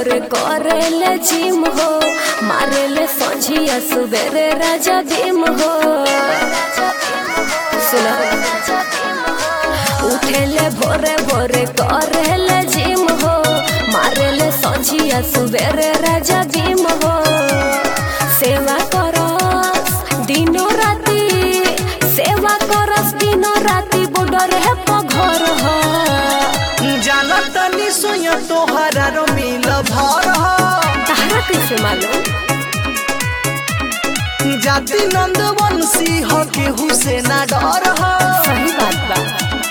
भोरे करेले जिम हो मारेले संझिया सुबेरे राजा भीम हो सुना उठेले भोरे भोरे करेले जिम हो मारेले संझिया सुबेरे राजा भीम हो सेवा करस दिनो राती सेवा करस दिनो राती बुडर है पघर हो जानत तनी सोया तोहरा रो मिल भर ह तहरा कैसे मालूम जाति नंद वंशी ह केहू से ना डर ह सही बात बा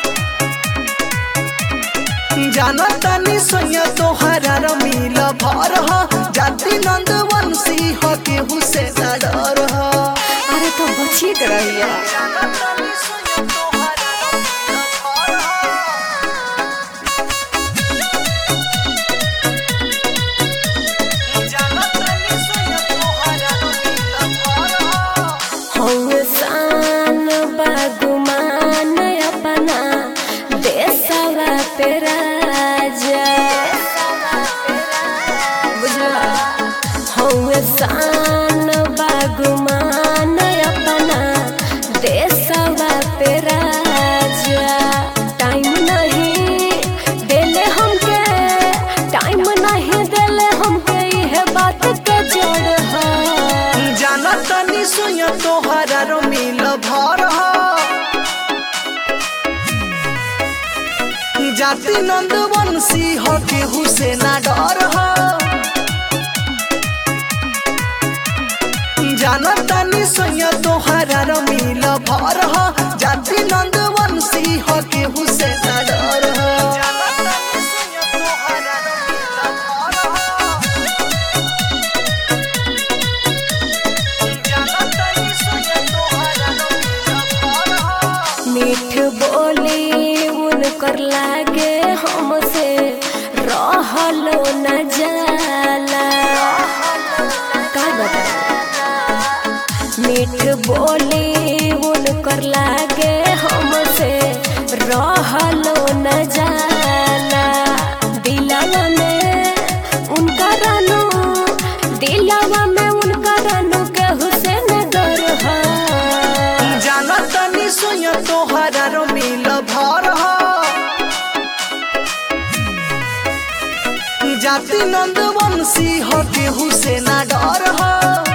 जानत तनी सोया तोहरा रो मिल भर ह जाति नंद वंशी ह केहू से ना डर ह अरे तो बचिए के रहिया जानत तनी सोया तोहरा रो मिल भर ह जानत तनी सोया तोहरा रो मिल भर ह हौवे शान बागुमान अपना देशवा पे राजा बुझला हौवे शान बागुमान अपना देशवा पे राजा टाइम नहीं देले हमके टाइम नहीं देले हमके इहे बात के जड़ है जानत तनी सोया तोहरा रो मिल भर ह जाति नंद वंशी ह केहू से ना डर ह जानत तनी सोया तोहरा रो मिल भर ह जाति नंद वंशी ह केहू से ना डर ह जानत तनी सोया तोहरा रो मिल भर ह जानत तनी सोया तोहरा रो मिल भर ह मीठ बोली उनकर लागे हमसे रहलो न जाला का बता मीठ बोली उनकर लागे हमसे रहलो न जाला दिलवा में उनका रानू दिलवा में उनका रानू के हुसैन दर है जानत तनी सोया तोहरा रो मिल भर ह जाति नंद वंशी ह केहू से ना डर ह